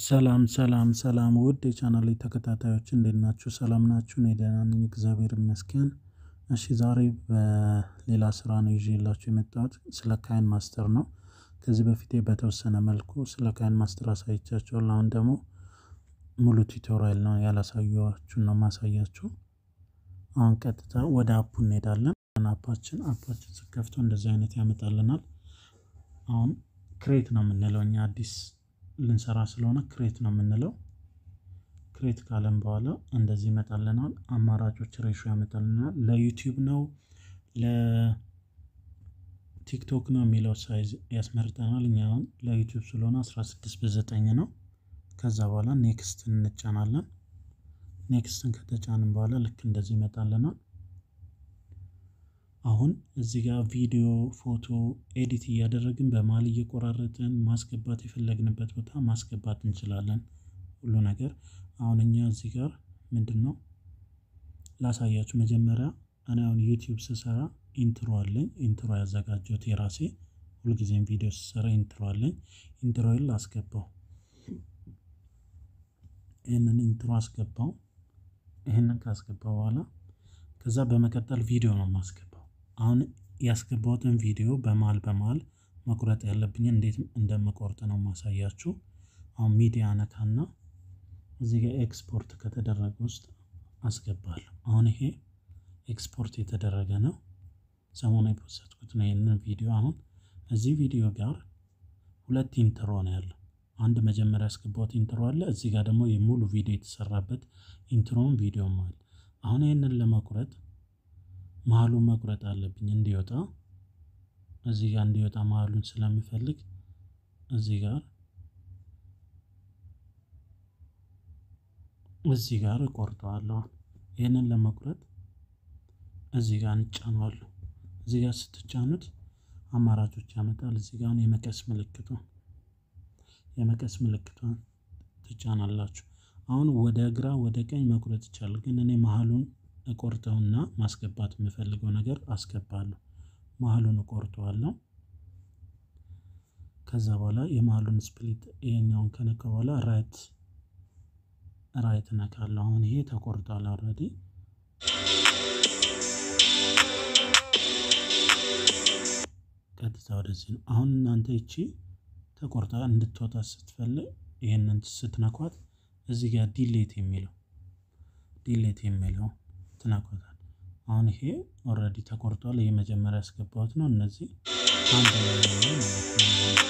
ሰላም ሰላም ሰላም ውድ የቻናሌ ተከታታዮች እንዴት ናችሁ? ሰላም ናችሁ? እኔ ደህና ነኝ እግዚአብሔር ይመስገን። እሺ ዛሬ በሌላ ስራ ነው ይዤላችሁ የመጣሁት ስለ ካይን ማስተር ነው። ከዚህ በፊቴ በተወሰነ መልኩ ስለ ካይን ማስተር አሳይቻችኋለሁ። አሁን ደግሞ ሙሉ ቱቶሪያል ነው ያላሳየኋችሁን ነው ማሳያችሁ። አሁን ቀጥታ ወደ አፑ እንሄዳለን። አፓችን አፓችን ስከፍቶ እንደዚህ አይነት ያመጣልናል። አሁን ክሬት ነው የምንለው እኛ አዲስ ልንሰራ ስለሆነ ክሬት ነው የምንለው። ክሬት ካለን በኋላ እንደዚህ ይመጣልናል። አማራጮች ሬሾ ያመጣልናል። ለዩቲዩብ ነው ለቲክቶክ ነው የሚለው ሳይዝ ያስመርጠናል። እኛ አሁን ለዩቲዩብ ስለሆነ 16 በዘጠኝ ነው። ከዛ በኋላ ኔክስት እንጫናለን። ኔክስትን ከተጫንን በኋላ ልክ እንደዚህ ይመጣልናል። አሁን እዚህ ጋር ቪዲዮ ፎቶ ኤዲት እያደረግን በመሀል እየቆራረጥን ማስገባት የፈለግንበት ቦታ ማስገባት እንችላለን። ሁሉ ነገር አሁን እኛ እዚህ ጋር ምንድን ነው ላሳያችሁ። መጀመሪያ እኔ አሁን ዩቲዩብ ስሰራ ኢንትሮ አለኝ። ኢንትሮ ያዘጋጀሁት የራሴ ሁልጊዜም ቪዲዮ ስሰራ ኢንትሮ አለኝ። ኢንትሮዬን ላስገባው። ይህንን ኢንትሮ አስገባው። ይህንን ካስገባው በኋላ ከዛ በመቀጠል ቪዲዮ ነው የማስገባው። አሁን ያስገባሁትን ቪዲዮ በመሀል በመሀል መቁረጥ ያለብኝ እንዴት እንደምቆርጥ ነው ማሳያችሁ። አሁን ሚዲያ ነካና እዚህ ጋር ኤክስፖርት ከተደረገ ውስጥ አስገባለሁ። አሁን ይሄ ኤክስፖርት የተደረገ ነው። ሰሞኑ የፖስትኩት ነው ይህንን ቪዲዮ። አሁን እዚህ ቪዲዮ ጋር ሁለት ኢንትሮ ነው ያለው። አንድ መጀመሪያ ያስገባሁት ኢንትሮ አለ። እዚህ ጋር ደግሞ የሙሉ ቪዲዮ የተሰራበት ኢንትሮም ቪዲዮም አለ። አሁን ይህንን ለመቁረጥ መሀሉን መቁረጥ አለብኝ እንዲወጣ እዚህ ጋር እንዲወጣ መሀሉን ስለምፈልግ እዚህ ጋር እዚህ ጋር እቆርጠዋለሁ። ይህንን ለመቁረጥ እዚህ ጋር እንጫነዋለሁ። እዚህ ጋር ስትጫኑት አማራጮች ያመጣል። እዚህ ጋር የመቀስ ምልክቷን የመቀስ ምልክቷን ትጫናላችሁ። አሁን ወደ ግራ ወደ ቀኝ መቁረጥ ይቻላል፣ ግን እኔ መሀሉን እቆርጠውና ማስገባት የምፈልገው ነገር አስገባለሁ። መሀሉን እቆርጠዋለሁ። ከዛ በኋላ የመሀሉን ስፕሊት ይሄኛውን ከነካ በኋላ ራይት ራይት ነካለሁ። አሁን ይሄ ተቆርጧል ኦልሬዲ። ቀጥታ ወደዚህ ነው። አሁን እናንተ ይቺ ተቆርጣ እንድትወጣ ስትፈልግ ይሄንን ስትነኳት እዚህ ጋር ዲሌት የሚለው ዲሌት የሚለው ትነኳታል። አሁን ይሄ ኦልሬዲ ተቆርጧል። ይሄ መጀመሪያ ያስገባሁት ነው። እነዚህ አንድ ላይ ነው ማለት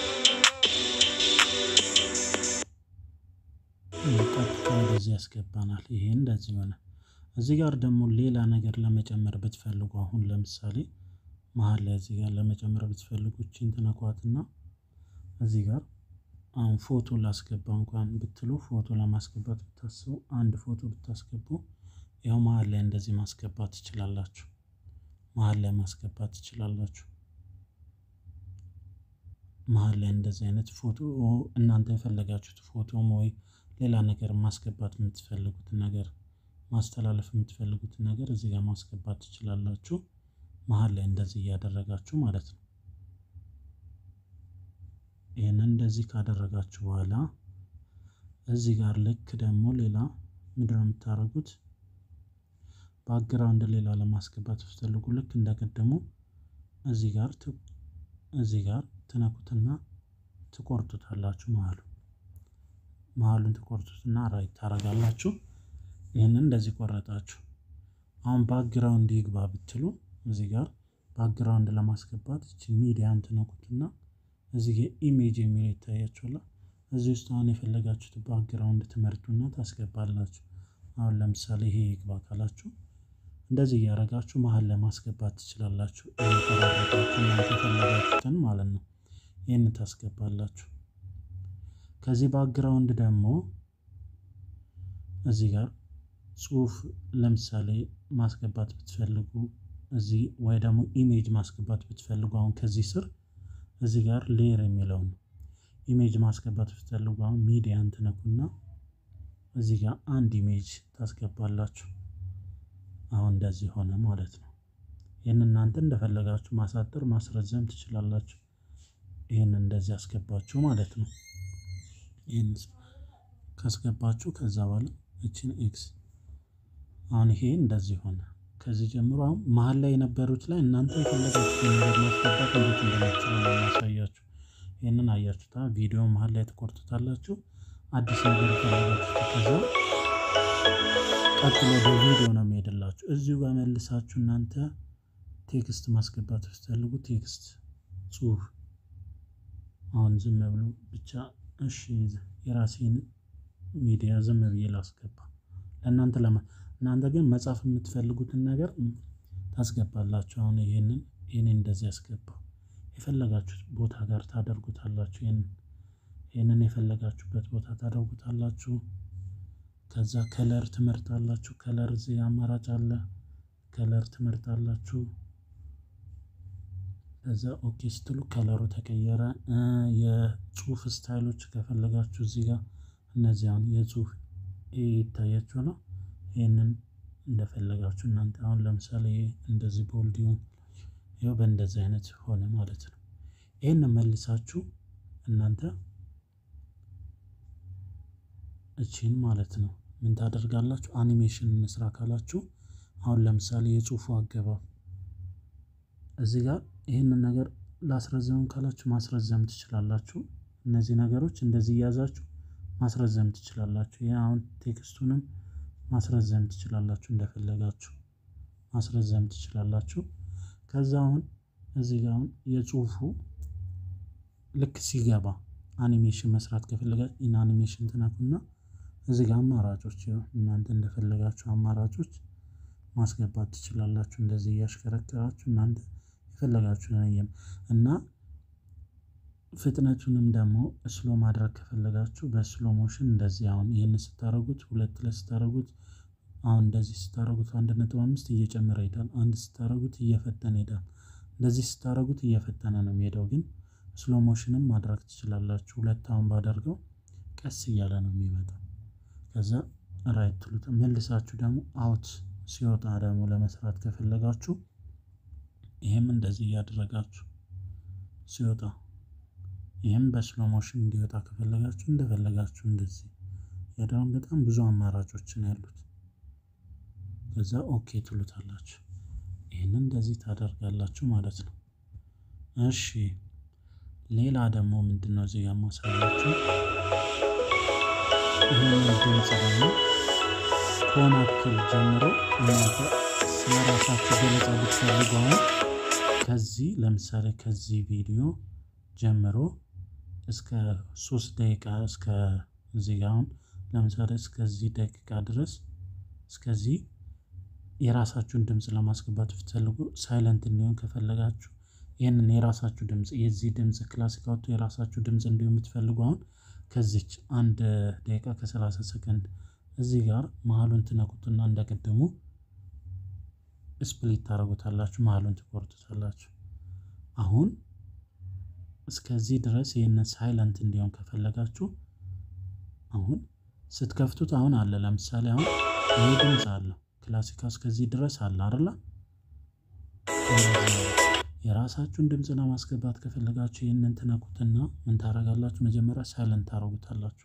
ነው። ቀጥታ ወደዚህ ያስገባናል። ይሄ እንደዚህ ሆነ። እዚህ ጋር ደግሞ ሌላ ነገር ለመጨመር ብትፈልጉ አሁን ለምሳሌ መሀል ላይ እዚህ ጋር ለመጨመር ብትፈልጉ እቺን ትነኳትና እዚህ ጋር አሁን ፎቶ ላስገባ እንኳን ብትሉ ፎቶ ለማስገባት ብታስቡ አንድ ፎቶ ብታስገቡ ያው መሀል ላይ እንደዚህ ማስገባት ትችላላችሁ። መሀል ላይ ማስገባት ትችላላችሁ። መሀል ላይ እንደዚህ አይነት ፎቶ እናንተ የፈለጋችሁት ፎቶም ወይ ሌላ ነገር ማስገባት የምትፈልጉትን ነገር ማስተላለፍ የምትፈልጉትን ነገር እዚህ ጋር ማስገባት ትችላላችሁ። መሀል ላይ እንደዚህ እያደረጋችሁ ማለት ነው። ይህንን እንደዚህ ካደረጋችሁ በኋላ እዚህ ጋር ልክ ደግሞ ሌላ ምንድነው የምታደርጉት? ባክግራውንድ ሌላ ለማስገባት ስትፈልጉ ልክ እንደቀደሙ እዚህ ጋር እዚህ ጋር ትነኩትና ትቆርጡታላችሁ። መሀሉ መሀሉን ትቆርጡትና ራይት ታደርጋላችሁ። ይህንን እንደዚህ ቆረጣችሁ። አሁን ባክግራውንድ ይግባ ብትሉ እዚህ ጋር ባክግራውንድ ለማስገባት እቺ ሚዲያን ትነኩትና እዚህ ጋር ኢሜጅ የሚለው ይታያችኋል። እዚህ ውስጥ አሁን የፈለጋችሁት ባክግራውንድ ትመርጡና ታስገባላችሁ። አሁን ለምሳሌ ይሄ ይግባ ካላችሁ እንደዚህ እያደረጋችሁ መሀል ላይ ማስገባት ትችላላችሁ። እየቆራረጣችሁ እናንተ የፈለጋችሁትን ማለት ነው። ይህን ታስገባላችሁ። ከዚህ ባክግራውንድ ደግሞ እዚህ ጋር ጽሁፍ ለምሳሌ ማስገባት ብትፈልጉ እዚህ ወይ ደግሞ ኢሜጅ ማስገባት ብትፈልጉ አሁን ከዚህ ስር እዚህ ጋር ሌየር የሚለው ነው። ኢሜጅ ማስገባት ብትፈልጉ አሁን ሚዲያን ትነኩና እዚህ ጋር አንድ ኢሜጅ ታስገባላችሁ። አሁን እንደዚህ ሆነ ማለት ነው። ይህን እናንተ እንደፈለጋችሁ ማሳጠር ማስረዘም ትችላላችሁ። ይህን እንደዚህ አስገባችሁ ማለት ነው። ይህን ካስገባችሁ ከዛ በኋላ እችን ኤክስ አሁን ይሄ እንደዚህ ሆነ። ከዚህ ጀምሮ አሁን መሀል ላይ የነበሩት ላይ እናንተ የፈለጋችሁትን ነገር ማስገባት እንዴት እንደምትችሉ ነው የሚያሳያችሁ። ይህንን አያችሁታ። ቪዲዮ መሀል ላይ ትቆርጡታላችሁ። አዲስ ነገር የፈለጋችሁት ከዛ ቀጥሎ ወደ ቪዲዮ ነው የሚሄድላችሁ። እዚሁ ጋር መልሳችሁ እናንተ ቴክስት ማስገባት ስትፈልጉ ቴክስት ጽሁፍ አሁን ዝም ብሎ ብቻ እሺ የራሴን ሚዲያ ዝም ብዬ ላስገባ ለእናንተ ለማ እናንተ ግን መጻፍ የምትፈልጉትን ነገር ታስገባላችሁ። አሁን ይሄንን ይሄንን እንደዚህ ያስገባው የፈለጋችሁት ቦታ ጋር ታደርጉታላችሁ። ይሄንን ይሄንን የፈለጋችሁበት ቦታ ታደርጉታላችሁ። ከዛ ከለር ትመርጣላችሁ። ከለር እዚህ አማራጭ አለ። ከለር ትመርጣላችሁ። ከዛ ኦኬ ስትሉ ከለሩ ተቀየረ። የጽሁፍ ስታይሎች ከፈለጋችሁ እዚህ ጋር እነዚህ አሁን የጽሁፍ ይታያችሁ ነው። ይህንን እንደፈለጋችሁ እናንተ አሁን ለምሳሌ እንደዚህ ቦልድ ይሁን ይኸው በእንደዚህ አይነት ሆነ ማለት ነው። ይህን መልሳችሁ እናንተ እቺን ማለት ነው ምን ታደርጋላችሁ? አኒሜሽን እንስራ ካላችሁ አሁን ለምሳሌ የጽሁፉ አገባብ እዚህ ጋር ይህንን ነገር ላስረዘም ካላችሁ ማስረዘም ትችላላችሁ። እነዚህ ነገሮች እንደዚህ እያዛችሁ ማስረዘም ትችላላችሁ። ይህ አሁን ቴክስቱንም ማስረዘም ትችላላችሁ፣ እንደፈለጋችሁ ማስረዘም ትችላላችሁ። ከዛ አሁን እዚህ ጋር አሁን የጽሁፉ ልክ ሲገባ አኒሜሽን መስራት ከፈለጋችሁ ኢን አኒሜሽን ትነኩና እዚህ ጋር አማራጮች እናንተ እንደፈለጋችሁ አማራጮች ማስገባት ትችላላችሁ። እንደዚህ እያሽከረከራችሁ እናንተ የፈለጋችሁ ነየም እና ፍጥነቱንም ደግሞ ስሎ ማድረግ ከፈለጋችሁ በስሎ ሞሽን እንደዚህ አሁን ይህን ስታደረጉት ሁለት ላይ ስታደረጉት አሁን እንደዚህ ስታደረጉት አንድ ነጥብ አምስት እየጨመረ ይሄዳል። አንድ ስታደረጉት እየፈጠነ ይሄዳል። እንደዚህ ስታደረጉት እየፈጠነ ነው የሚሄደው። ግን ስሎ ሞሽንም ማድረግ ትችላላችሁ። ሁለት አሁን ባደርገው ቀስ እያለ ነው የሚመጣው። ከዛ ራይት ትሉት መልሳችሁ ደግሞ አውት ሲወጣ ደግሞ ለመስራት ከፈለጋችሁ ይህም እንደዚህ እያደረጋችሁ ሲወጣ ይህም በስሎ ሞሽን እንዲወጣ ከፈለጋችሁ እንደፈለጋችሁ እንደዚህ ያደረም በጣም ብዙ አማራጮችን ያሉት። ከዛ ኦኬ ትሉታላችሁ። ይህንን እንደዚህ ታደርጋላችሁ ማለት ነው። እሺ ሌላ ደግሞ ምንድን ነው እዚህ ጋር ማሳያችሁ ይህንን ድምፅ ደግሞ ከሆናክል ጀምሮ እናንተ ስለራሳችሁ ገለጻ ብትፈልጉ አሁን ከዚህ ለምሳሌ ከዚህ ቪዲዮ ጀምሮ እስከ ሶስት ደቂቃ እስከ እዚህ ጋር አሁን ለምሳሌ እስከዚህ ደቂቃ ድረስ እስከዚህ የራሳችሁን ድምፅ ለማስገባት ብትፈልጉ ሳይለንት እንዲሆን ከፈለጋችሁ ይህንን የራሳችሁ ድምፅ የዚህ ድምፅ ክላሲክ አውጥቶ የራሳችሁ ድምፅ እንዲሆን የምትፈልጉ አሁን ከዚች አንድ ደቂቃ ከሰላሳ ሰከንድ እዚህ ጋር መሀሉን ትነኩትና እንደቀደሙ ስፕሊት ታደርጉታላችሁ፣ መሀሉን ትቆርጡታላችሁ። አሁን እስከዚህ ድረስ ይህንን ሳይለንት እንዲሆን ከፈለጋችሁ አሁን ስትከፍቱት አሁን አለ ለምሳሌ አሁን ይህ ድምፅ አለው ክላሲካ እስከዚህ ድረስ አለ አይደለ? የራሳችሁን ድምፅ ለማስገባት ከፈለጋችሁ ይህንን ትነኩትና ምን ታደርጋላችሁ? መጀመሪያ ሳይለንት ታደርጉታላችሁ።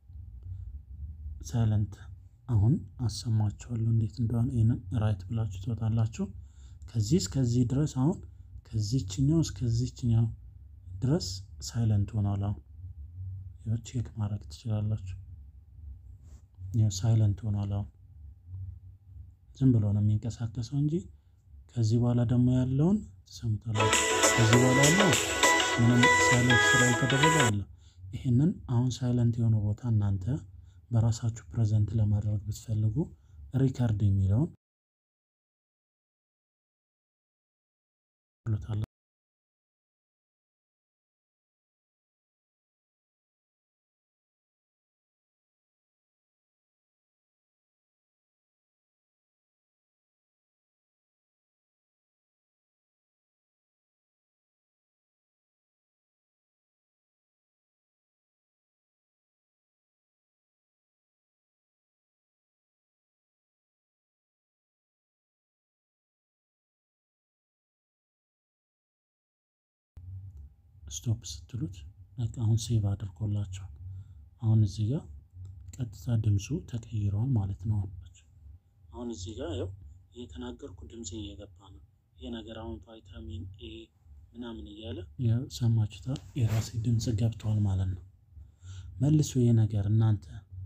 ሳይለንት አሁን አሰማችኋለሁ እንዴት እንደሆነ። ይህንን ራይት ብላችሁ ትወጣላችሁ። ከዚህ እስከዚህ ድረስ አሁን ከዚችኛው እስከዚችኛው ድረስ ሳይለንት ሆኗል። አሁን ይኸው ቼክ ማድረግ ትችላላችሁ። ይኸው ሳይለንት ሆኗል። አሁን ዝም ብሎ ነው የሚንቀሳቀሰው እንጂ ከዚህ በኋላ ደግሞ ያለውን ትሰሙታላችሁ። ከዚህ በኋላ ያለው ምንም ሳይለንት ስላልተደረገ አለ። ይህንን አሁን ሳይለንት የሆነ ቦታ እናንተ በራሳችሁ ፕሬዘንት ለማድረግ ብትፈልጉ ሪከርድ የሚለውን ስቶፕ ስትሉት በቃ አሁን ሴቭ አድርጎላቸዋል። አሁን እዚህ ጋር ቀጥታ ድምፁ ተቀይሯል ማለት ነው። አሁን እዚህ ጋር ያው እየተናገርኩ ድምፄ እየገባ ነው። ይሄ ነገር አሁን ቫይታሚን ኤ ምናምን እያለ ሰማችሁታል። የራሴ ድምፅ ገብቷል ማለት ነው። መልሶ ይሄ ነገር እናንተ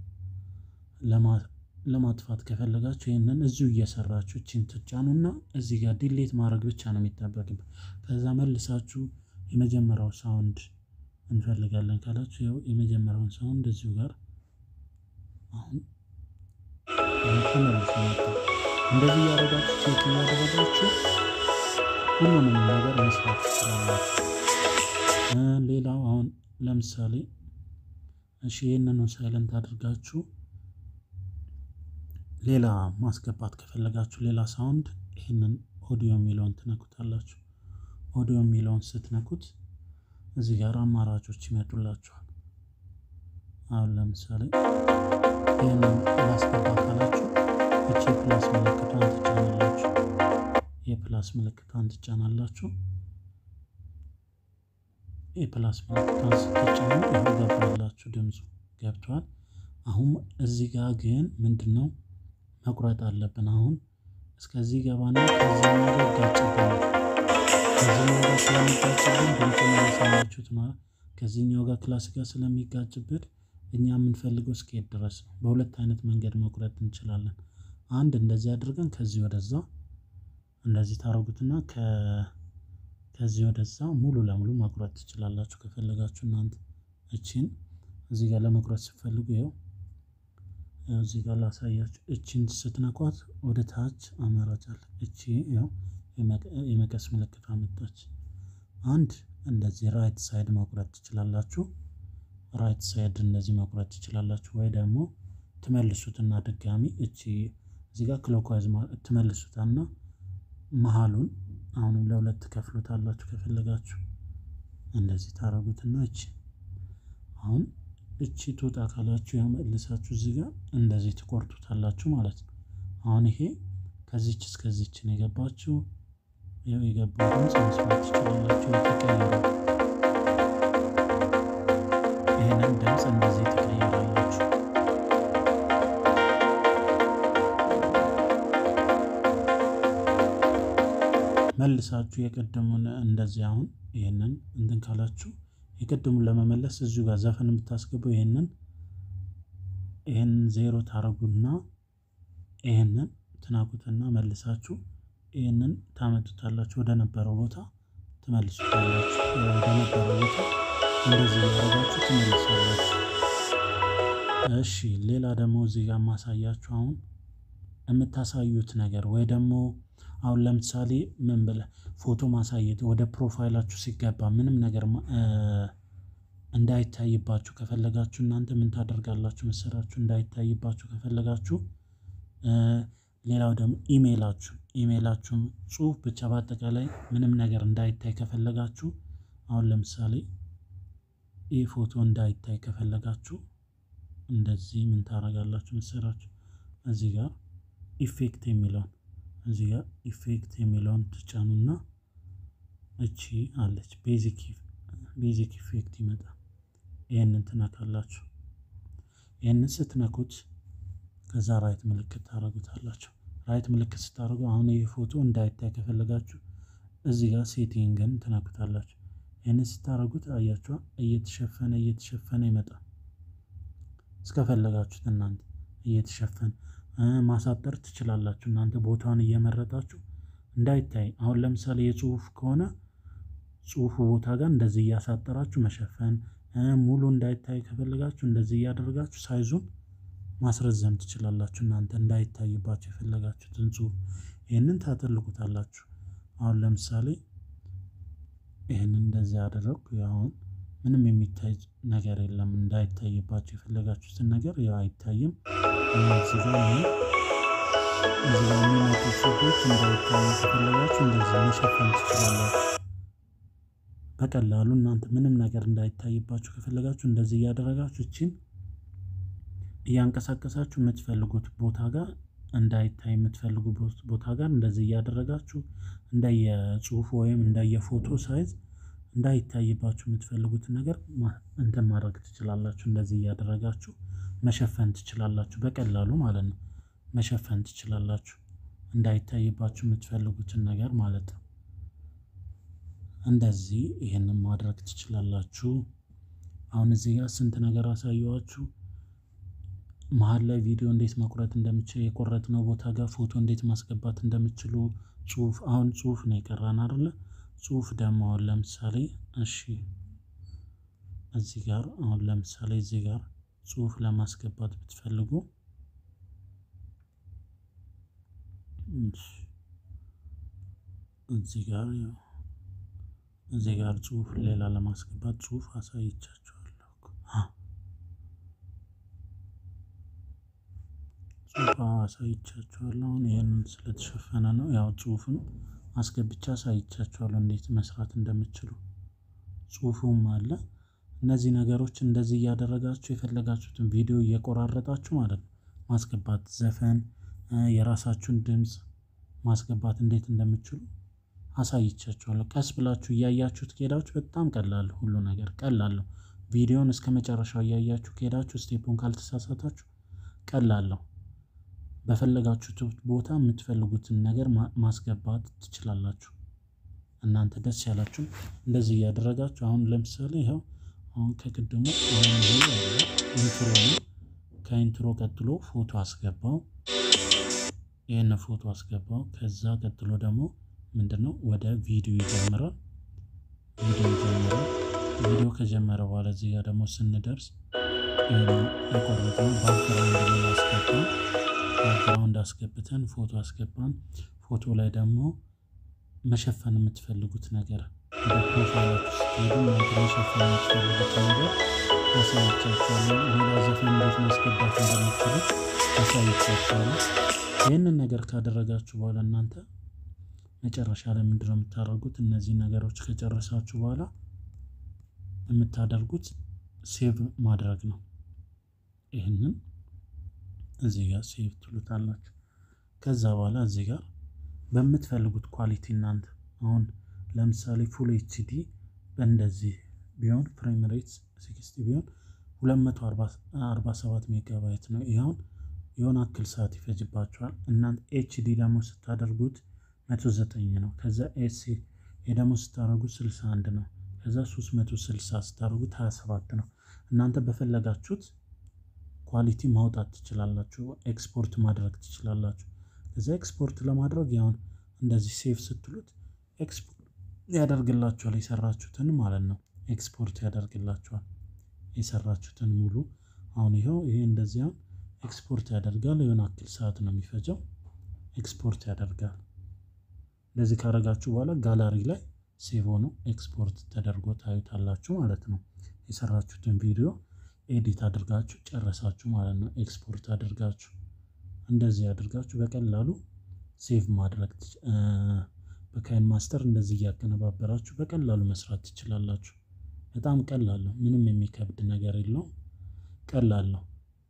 ለማጥፋት ከፈለጋችሁ ይህንን እዚሁ እየሰራችሁ እቺን ትጫኑና እዚህ ጋር ዲሌት ማድረግ ብቻ ነው የሚጠበቅበት። ከዛ መልሳችሁ የመጀመሪያው ሳውንድ እንፈልጋለን ካላችሁ ይኸው የመጀመሪያውን ሳውንድ እዚሁ ጋር አሁን ተመልሶ መጥቷል። እንደዚህ እያደረጋችሁ ቼክ እያደረጋችሁ ሁሉንም ነገር መስራት ትችላላችሁ። ሌላው አሁን ለምሳሌ እሺ ይህንኑ ሳይለንት አድርጋችሁ ሌላ ማስገባት ከፈለጋችሁ ሌላ ሳውንድ ይህንን ኦዲዮ የሚለውን ትነኩታላችሁ። ኦዲዮ የሚለውን ስትነኩት እዚህ ጋር አማራጮች ይመጡላችኋል። አሁን ለምሳሌ ይህንን ላስገባ ካላችሁ እቺ የፕላስ ምልክቷን ትጫናላችሁ። የፕላስ ምልክቷን ትጫናላችሁ። የፕላስ ምልክቷን ስትጫኑ ይኸው ገባላችሁ፣ ድምፁ ገብቷል። አሁን እዚህ ጋር ግን ምንድን ነው መቁረጥ አለብን። አሁን እስከዚህ ገባና ከዚህኛው ጋር ይጋጭብናል። ከዚህኛው ጋር ስለሚጋጭብን ድምፁን የሰማችሁት ማለት ከዚህኛው ጋር ክላስ ጋር ስለሚጋጭብን እኛ የምንፈልገው እስከሄድ ድረስ ነው። በሁለት አይነት መንገድ መቁረጥ እንችላለን። አንድ እንደዚህ አድርገን ከዚህ ወደዛ እንደዚህ ታረጉትና ከዚህ ወደዛ ሙሉ ለሙሉ መቁረጥ ትችላላችሁ ከፈለጋችሁ እናንተ እቺን እዚህ ጋር ለመቁረጥ ስትፈልጉ ይኸው እዚህ ጋር ላሳያችሁ። እቺን ስትነኳት ወደ ታች አማራጭ አለ። እቺ ያው የመቀስ ምልክት አመጣች። አንድ እንደዚህ ራይት ሳይድ መቁረጥ ትችላላችሁ። ራይት ሳይድ እንደዚህ መቁረጥ ትችላላችሁ። ወይ ደግሞ ትመልሱትና ድጋሚ እቺ እዚህ ጋር ክሎክዋይዝ ትመልሱታና መሀሉን አሁንም ለሁለት ከፍሎታላችሁ ከፈለጋችሁ እንደዚህ ታረጉትና እቺ አሁን እቺ ትውጣ ካላችሁ ያው መልሳችሁ እዚህ ጋር እንደዚህ ትቆርጡታላችሁ ማለት ነው። አሁን ይሄ ከዚች እስከዚች ነው የገባችሁ። ያው የገባው ድምፅ መስማት ትችላላችሁ። የተቀየረ ይህንን ድምፅ እንደዚህ ትቀይራላችሁ። መልሳችሁ የቀደሙን እንደዚህ አሁን ይህንን እንትን ካላችሁ የቅድሙን ለመመለስ እዚሁ ጋር ዘፈን የምታስገቡ ይህንን ይህንን ዜሮ ታረጉና ይህንን ትናቁትና መልሳችሁ ይህንን ታመጡታላችሁ ወደ ነበረው ቦታ ትመልሱታላችሁ። ወደ ነበረው ቦታ እንደዚህ ያደረጋችሁ ትመልሳላችሁ። እሺ ሌላ ደግሞ እዚህ ጋር ማሳያችሁ አሁን የምታሳዩት ነገር ወይ ደግሞ አሁን ለምሳሌ ምን ብለህ ፎቶ ማሳየት ወደ ፕሮፋይላችሁ ሲገባ ምንም ነገር እንዳይታይባችሁ ከፈለጋችሁ እናንተ ምን ታደርጋላችሁ መሰላችሁ? እንዳይታይባችሁ ከፈለጋችሁ ሌላው ደግሞ ኢሜይላችሁ ኢሜይላችሁም ጽሁፍ ብቻ በአጠቃላይ ምንም ነገር እንዳይታይ ከፈለጋችሁ አሁን ለምሳሌ ይህ ፎቶ እንዳይታይ ከፈለጋችሁ እንደዚህ ምን ታደርጋላችሁ መሰላችሁ? እዚህ ጋር ኢፌክት የሚለውን እዚህ ጋር ኢፌክት የሚለውን ትጫኑና እቺ አለች ቤዚክ ቤዚክ ኢፌክት ይመጣል። ይህንን ትነካላችሁ። ይህንን ስትነኩት ከዛ ራይት ምልክት ታደርጉታላችሁ። ራይት ምልክት ስታደርጉ አሁን ይህ ፎቶ እንዳይታይ ከፈለጋችሁ እዚህ ጋር ሴቲንግን ትነኩታላችሁ። ይህንን ስታደርጉት አያችኋ እየተሸፈነ እየተሸፈነ ይመጣል። እስከፈለጋችሁት እናንተ እየተሸፈነ ማሳጠር ትችላላችሁ። እናንተ ቦታውን እየመረጣችሁ እንዳይታይ አሁን ለምሳሌ የጽሁፍ ከሆነ ጽሁፉ ቦታ ጋር እንደዚህ እያሳጠራችሁ መሸፈን፣ ሙሉ እንዳይታይ ከፈለጋችሁ እንደዚህ እያደረጋችሁ ሳይዙን ማስረዘም ትችላላችሁ። እናንተ እንዳይታይባችሁ የፈለጋችሁትን ጽሁፍ ይህንን ታጠልቁታላችሁ። አሁን ለምሳሌ ይህንን እንደዚህ ያደረግኩ አሁን ምንም የሚታይ ነገር የለም። እንዳይታይባችሁ የፈለጋችሁትን ነገር ያው አይታይም። እዚህ ጋር እዚህ ጋር የሚመጡ ጽሁፎች እንዳይታዩ ከፈለጋችሁ እንደዚህ መሸፈን ትችላላችሁ። በቀላሉ እናንተ ምንም ነገር እንዳይታይባችሁ ከፈለጋችሁ እንደዚህ እያደረጋችሁ እችን እያንቀሳቀሳችሁ የምትፈልጉት ቦታ ጋር እንዳይታይ የምትፈልጉት ቦታ ጋር እንደዚህ እያደረጋችሁ እንደየጽሁፉ ወይም እንደየፎቶ ሳይዝ እንዳይታይባችሁ የምትፈልጉትን ነገር እንትን ማድረግ ትችላላችሁ። እንደዚህ እያደረጋችሁ መሸፈን ትችላላችሁ፣ በቀላሉ ማለት ነው። መሸፈን ትችላላችሁ እንዳይታይባችሁ የምትፈልጉትን ነገር ማለት ነው። እንደዚህ ይህንን ማድረግ ትችላላችሁ። አሁን እዚህ ጋር ስንት ነገር አሳየዋችሁ። መሀል ላይ ቪዲዮ እንዴት መቁረጥ እንደምችል የቆረጥነው ቦታ ጋር ፎቶ እንዴት ማስገባት እንደምችሉ ጽሁፍ አሁን ጽሁፍ ነው የቀራን አይደለ? ጽሁፍ ደግሞ አሁን ለምሳሌ እሺ፣ እዚህ ጋር አሁን ለምሳሌ እዚህ ጋር ጽሁፍ ለማስገባት ብትፈልጉ እዚህ ጋር እዚህ ጋር ጽሁፍ ሌላ ለማስገባት ጽሁፍ አሳይቻችኋለሁ። ጽሁፍ አሳይቻችኋለሁ። አሁን ይህንን ስለተሸፈነ ነው ያው ጽሁፍን አስገብቻ አሳይቻችኋለሁ እንዴት መስራት እንደምችሉ ጽሁፉም አለ። እነዚህ ነገሮች እንደዚህ እያደረጋችሁ የፈለጋችሁትን ቪዲዮ እየቆራረጣችሁ ማለት ነው ማስገባት ዘፈን፣ የራሳችሁን ድምፅ ማስገባት እንዴት እንደምችሉ አሳይቻችኋለሁ። ቀስ ብላችሁ እያያችሁት ከሄዳችሁ በጣም ቀላል ሁሉ ነገር ቀላል ነው። ቪዲዮን እስከ መጨረሻው እያያችሁ ከሄዳችሁ ስቴፑን ካልተሳሳታችሁ ቀላል ነው። በፈለጋችሁት ቦታ የምትፈልጉትን ነገር ማስገባት ትችላላችሁ። እናንተ ደስ ያላችሁ እንደዚህ እያደረጋችሁ አሁን ለምሳሌ ይኸው አሁን ከቅድሙ አሁን ይሄ ያለ ኢንትሮ ነው። ከኢንትሮ ቀጥሎ ፎቶ አስገባው። ይህን ፎቶ አስገባው። ከዛ ቀጥሎ ደግሞ ምንድን ነው ወደ ቪዲዮ ይጀምራል። ቪዲዮ ይጀምራል። ቪዲዮ ከጀመረ በኋላ እዚህ ጋር ደግሞ ስንደርስ የቆረጥነው ባክግራውንድ ላይ አስገባን። ባክግራውንድ አስገብተን ፎቶ አስገባን። ፎቶ ላይ ደግሞ መሸፈን የምትፈልጉት ነገር ወደ ፕሮፋይላችሁ ስትሄዱ እናንተ መሸፈን የምትፈልጉት ነገር አሳይቻችኋለሁ። ሌላ ዘፈን እንዴት ማስገባት እንደምትችሉ አሳይቻችኋለሁ። ይህንን ነገር ካደረጋችሁ በኋላ እናንተ መጨረሻ ላይ ምንድን ነው የምታደርጉት? እነዚህ ነገሮች ከጨረሳችሁ በኋላ የምታደርጉት ሴቭ ማድረግ ነው። ይህንን እዚህ ጋር ሴቭ ትሉታላችሁ። ከዛ በኋላ እዚህ ጋር በምትፈልጉት ኳሊቲ እናንተ አሁን ለምሳሌ ፉል ኤችዲ በእንደዚህ ቢሆን ፍሬም ሬት ሲክስቲ ቢሆን 247 ሜጋባይት ነው። ይኸውን የሆነ አክል ሰዓት ይፈጅባቸዋል። እናንተ ኤችዲ ደግሞ ስታደርጉት 109 ነው። ከዛ ኤሲ ደግሞ ስታደርጉት 61 ነው። ከዛ 360 ስታደርጉት 27 ነው። እናንተ በፈለጋችሁት ኳሊቲ ማውጣት ትችላላችሁ። ኤክስፖርት ማድረግ ትችላላችሁ። ከዛ ኤክስፖርት ለማድረግ ያሁን እንደዚህ ሴቭ ስትሉት ኤክስፖርት ያደርግላችኋል። የሰራችሁትን ማለት ነው። ኤክስፖርት ያደርግላችኋል የሰራችሁትን ሙሉ። አሁን ይኸው ይሄ እንደዚህ አሁን ኤክስፖርት ያደርጋል። የሆነ አክል ሰዓት ነው የሚፈጀው። ኤክስፖርት ያደርጋል። እንደዚህ ካረጋችሁ በኋላ ጋላሪ ላይ ሴቭ ሆኖ ኤክስፖርት ተደርጎ ታዩታላችሁ ማለት ነው። የሰራችሁትን ቪዲዮ ኤዲት አድርጋችሁ ጨረሳችሁ ማለት ነው። ኤክስፖርት አድርጋችሁ እንደዚህ አድርጋችሁ በቀላሉ ሴቭ ማድረግ በካይን ማስተር እንደዚህ እያቀነባበራችሁ በቀላሉ መስራት ትችላላችሁ። በጣም ቀላል ነው። ምንም የሚከብድ ነገር የለውም። ቀላል ነው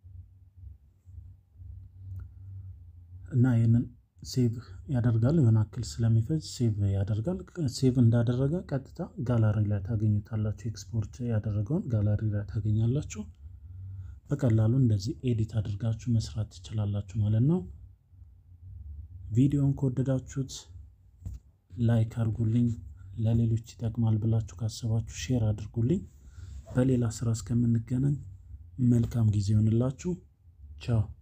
እና ይህንን ሴቭ ያደርጋል። የሆነ አክል ስለሚፈጅ ሴቭ ያደርጋል። ሴቭ እንዳደረገ ቀጥታ ጋላሪ ላይ ታገኙታላችሁ። ኤክስፖርት ያደረገውን ጋላሪ ላይ ታገኛላችሁ። በቀላሉ እንደዚህ ኤዲት አድርጋችሁ መስራት ትችላላችሁ ማለት ነው። ቪዲዮን ከወደዳችሁት ላይክ አድርጉልኝ። ለሌሎች ይጠቅማል ብላችሁ ካሰባችሁ ሼር አድርጉልኝ። በሌላ ስራ እስከምንገናኝ መልካም ጊዜ ይሆንላችሁ። ቻው